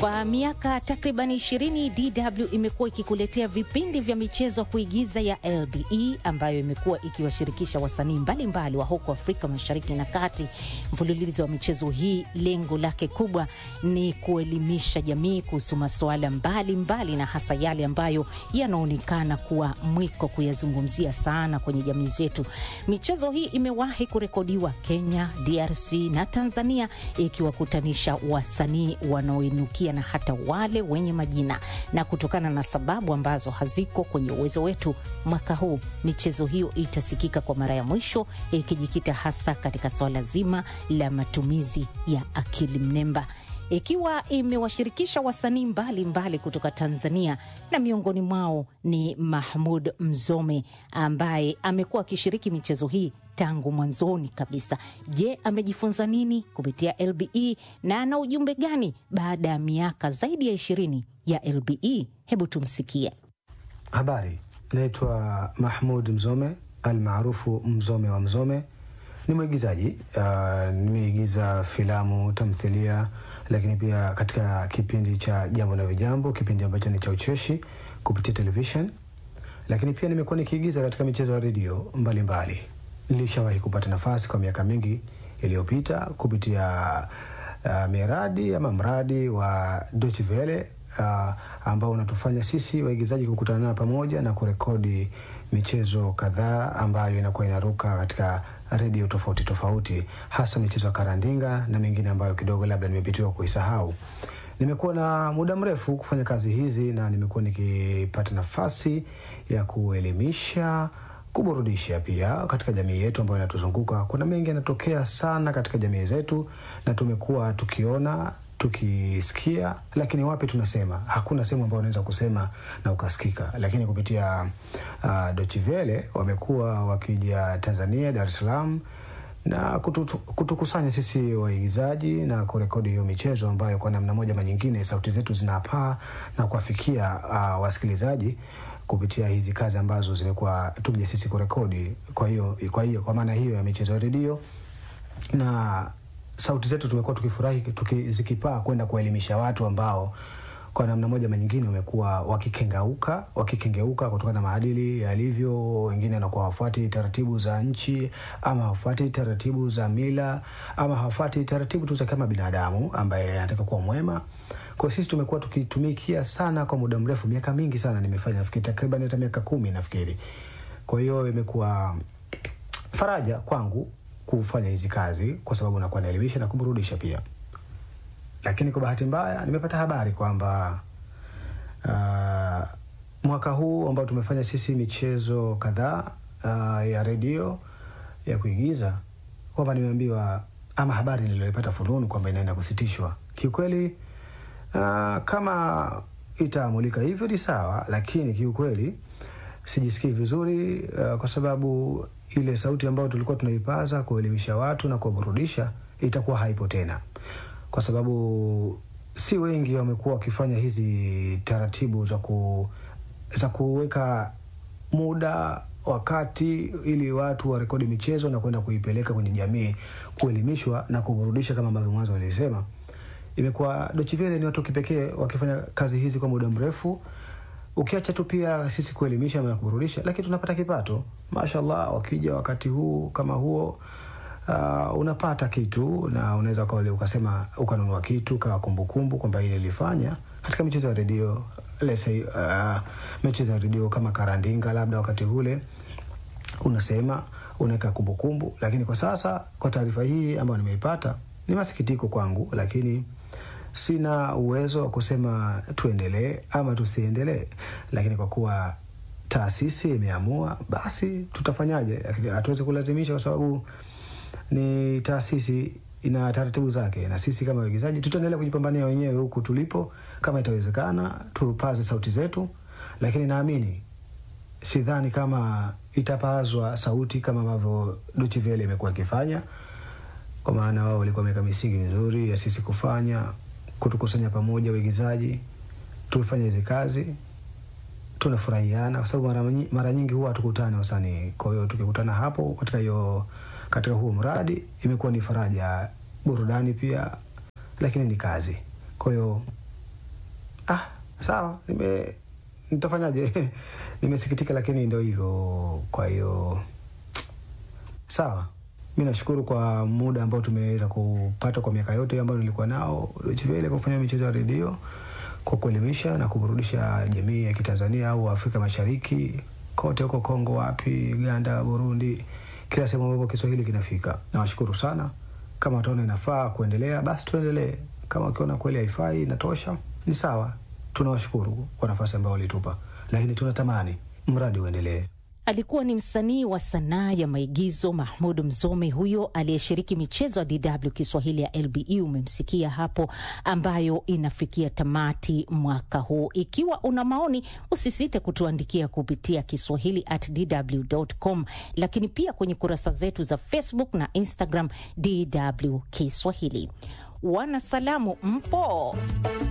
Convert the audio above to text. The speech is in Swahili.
Kwa miaka takriban 20 DW imekuwa ikikuletea vipindi vya michezo kuigiza ya LBE ambayo imekuwa ikiwashirikisha wasanii mbalimbali wa huko Afrika Mashariki na Kati. Mfululizo wa michezo hii lengo lake kubwa ni kuelimisha jamii kuhusu masuala mbalimbali na hasa yale ambayo yanaonekana kuwa mwiko kuyazungumzia sana kwenye jamii zetu. Michezo hii imewahi kurekodiwa Kenya, DRC na Tanzania ikiwakutanisha wasanii wanaoinukia na hata wale wenye majina, na kutokana na sababu ambazo haziko kwenye uwezo wetu, mwaka huu michezo hiyo itasikika kwa mara ya mwisho ikijikita hasa katika swala zima la matumizi ya akili mnemba ikiwa imewashirikisha wasanii mbalimbali kutoka Tanzania na miongoni mwao ni Mahmud Mzome ambaye amekuwa akishiriki michezo hii tangu mwanzoni kabisa. Je, amejifunza nini kupitia LBE na ana ujumbe gani baada ya miaka zaidi ya ishirini ya LBE? Hebu tumsikie. Habari, naitwa Mahmud Mzome almaarufu Mzome wa Mzome. Ni mwigizaji uh, nimeigiza filamu, tamthilia, lakini pia katika kipindi cha Jambo na Vijambo, kipindi ambacho ni cha ucheshi kupitia television, lakini pia nimekuwa nikiigiza katika michezo ya redio mbalimbali. Nilishawahi kupata nafasi kwa miaka mingi iliyopita kupitia uh, miradi ama mradi wa Deutsche Welle uh, ambao unatufanya sisi waigizaji kukutana pamoja na kurekodi michezo kadhaa ambayo inakuwa inaruka katika redio tofauti tofauti, hasa michezo ya karandinga na mingine ambayo kidogo labda nimepitiwa kuisahau. Nimekuwa na muda mrefu kufanya kazi hizi na nimekuwa nikipata nafasi ya kuelimisha, kuburudisha pia katika jamii yetu ambayo inatuzunguka. Kuna mengi yanatokea sana katika jamii zetu na tumekuwa tukiona tukisikia, lakini wapi tunasema, hakuna sehemu ambayo unaweza kusema na ukasikika. Lakini kupitia uh, Deutsche Welle wamekuwa wakija Tanzania, Dar es Salaam na kutu, kutukusanya sisi waigizaji na kurekodi hiyo michezo ambayo kwa namna moja ama nyingine sauti zetu zinapaa na kuwafikia uh, wasikilizaji kupitia hizi kazi ambazo zimekuwa tukija sisi kurekodi. Kwa hiyo kwa hiyo kwa maana hiyo ya michezo ya redio na sauti zetu tumekuwa tukifurahi tuki, zikipaa kwenda kuelimisha watu ambao kwa namna moja ama nyingine wamekuwa wakikengeuka wakikengeuka kutokana na maadili yalivyo. Wengine wanakuwa hawafuati taratibu za nchi ama hawafuati taratibu za mila ama hawafuati taratibu tu za kama binadamu ambaye anataka kuwa mwema. Kwa sisi tumekuwa tukitumikia sana kwa muda mrefu, miaka mingi sana nimefanya, nafikiri takriban hata miaka kumi nafikiri. Kwa hiyo imekuwa faraja kwangu kufanya hizi kazi kwa sababu nakuwa naelimisha na kuburudisha pia. Lakini kwa bahati mbaya nimepata habari kwamba uh, mwaka huu ambao tumefanya sisi michezo kadhaa uh, ya redio ya kuigiza kwamba nimeambiwa ama habari niliyoipata fununu kwamba inaenda kusitishwa. Kiukweli uh, kama itaamulika hivyo ni sawa, lakini kiukweli sijisikii vizuri uh, kwa sababu ile sauti ambayo tulikuwa tunaipaza kuelimisha watu na kuwaburudisha itakuwa haipo tena, kwa sababu si wengi wamekuwa wakifanya hizi taratibu za ku za kuweka muda wakati ili watu warekodi michezo na kwenda kuipeleka kwenye jamii kuelimishwa na kuburudisha kama ambavyo mwanzo walisema. Imekuwa Deutsche Welle ni watu kipekee wakifanya kazi hizi kwa muda mrefu ukiacha tu pia sisi kuelimisha na kuburudisha, lakini tunapata kipato. Mashallah, wakija wakati huu kama huo, uh, unapata kitu na unaweza ukasema ukanunua kitu kama kumbukumbu kwamba ile ilifanya katika michezo ya redio lese, uh, michezo ya redio kama karandinga, labda wakati ule unasema unaweka kumbukumbu. Lakini kwa sasa, kwa taarifa hii ambayo nimeipata, ni masikitiko kwangu, lakini sina uwezo wa kusema tuendelee ama tusiendelee, lakini kwa kuwa taasisi imeamua, basi tutafanyaje? Hatuwezi kulazimisha, kwa sababu ni taasisi ina taratibu zake, na sisi kama waigizaji tutaendelea kujipambania wenyewe huku tulipo. Kama itawezekana, tupaze sauti zetu, lakini naamini, sidhani kama itapazwa sauti kama ambavyo Deutsche Welle imekuwa ikifanya, kwa maana wao walikuwa wameweka misingi mizuri ya sisi kufanya kutukusanya pamoja waigizaji tufanye hizi kazi, tunafurahiana kwa sababu mara, mara nyingi huwa hatukutani wasanii. Kwa hiyo tukikutana hapo katika hiyo katika huo mradi imekuwa ni faraja, burudani pia, lakini ni kazi. Kwa hiyo ah, sawa nime nitafanyaje nimesikitika lakini ndio hivyo kwa hiyo sawa mi nashukuru kwa muda ambao tumeweza kupata kwa miaka yote ambayo nilikuwa nao chivele kwa kufanya michezo ya redio kwa kuelimisha na kuburudisha jamii ya kitanzania au afrika mashariki kote huko kongo wapi uganda burundi kila sehemu ambapo kiswahili kinafika nawashukuru sana kama wataona inafaa kuendelea basi tuendelee kama wakiona kweli haifai inatosha ni sawa tunawashukuru kwa nafasi ambayo walitupa lakini tunatamani mradi uendelee Alikuwa ni msanii wa sanaa ya maigizo Mahmud Mzome, huyo aliyeshiriki michezo ya DW Kiswahili ya LBE, umemsikia hapo, ambayo inafikia tamati mwaka huu. Ikiwa una maoni, usisite kutuandikia kupitia kiswahili at dw.com, lakini pia kwenye kurasa zetu za Facebook na Instagram DW Kiswahili. Wanasalamu mpo?